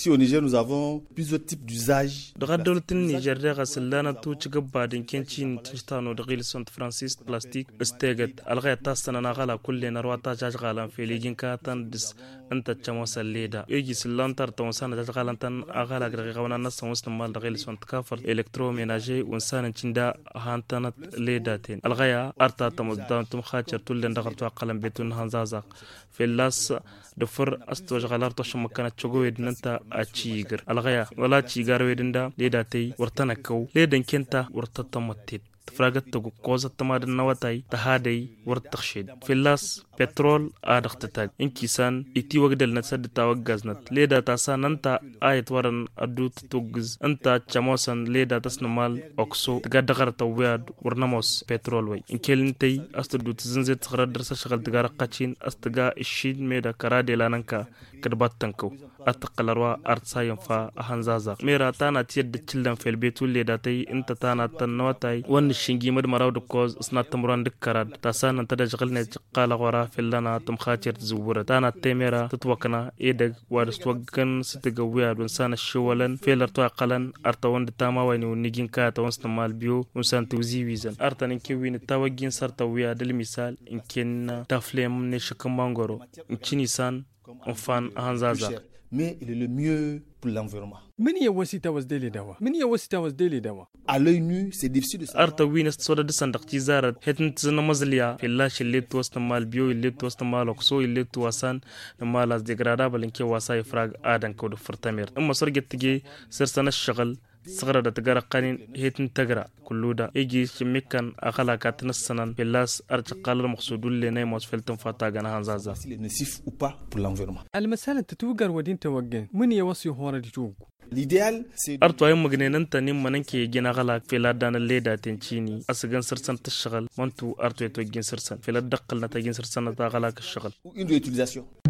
Ici au Niger, nous avons plusieurs types d'usages. daga dolatin niger daga sallana tu ci gaba din kencin tistano da gil sont francis plastic stegat algaya ta sanana gala kulle na rawata jaj galan feligin ka tan dis anta chamo salleda yogi sillantar ta wasana jaj galan tan agala ga gawana na san wasu mal da gil sont kafar electroménager wansana cinda hantanat leda ten algaya arta ta mudan tum khacher tullen daga to qalam betun hanzaza filas da fur asto galar to shama kana chogo wednanta a cigar algaya wala cigar wedinda leda tai wartana kau ledan kenta wartata matit tafragat tagu koza tamad nawatay tahaday wartaqshid filas petrol adaqtatag inkisan iti wagdal nasad tawagaznat leda tasa nanta ayat waran adu tutugz anta chamosan leda tasnamal okso tagadagar tawad warnamos petrol way inkelintay astadu tzinzet tsara darsa shagal tagara qachin astaga ishid meda karade lananka kadbattanko ataqalarwa artsayan fa ahanzaza mera tana tiyar da cillan felbetu leda tay inta tana tannawatay wan shingi mad maraw da koz sna tamuran dik karad ta sanan ta da jagal ne qala wara fillana tum khatir zuwura tana temera tutwakana edag wad stwagan sitiga wiya dun sana shiwalan felar to qalan arta wanda tama wani nigin ka ta wasta mal biyo un san tuzi wizan arta nin ke wini tawagin sarta wiya dal misal in kenna taflem ne shakan mangoro in chini san on fan hanzaza mais il est le mieux pour l'environnement. من هي وسيلة وزديلي دواء؟ من هي وسيلة وزديلي دواء؟ À l'œil nu, c'est difficile de savoir. arta winas soda da sandak ci zarat hetin tsina mazliya filla shille to wasta mal biyo ille to wasta mal okso ille to wasan na malas degradable ke wasa ifrag adan ko do furtamir amma sorge tige sirsana shagal صغرى da tagara qanin hetin tagra kulluda igi shimikan akala katnas sanan pillas arja qalal maqsudul le nay mos feltan fata gana hanzaza S'il est nocif ou pas pour l'environnement. المسألة تتوقر ودين توقن من يوصي هورا دي توقو L'idéal, c'est arto ay magnenan ta nim manan ke gina gala fela dana leda tencini asigan sirsan ta shagal mantu arto to gin sirsan fela dakkal na ta gin sirsan ta gala ka shagal une réutilisation.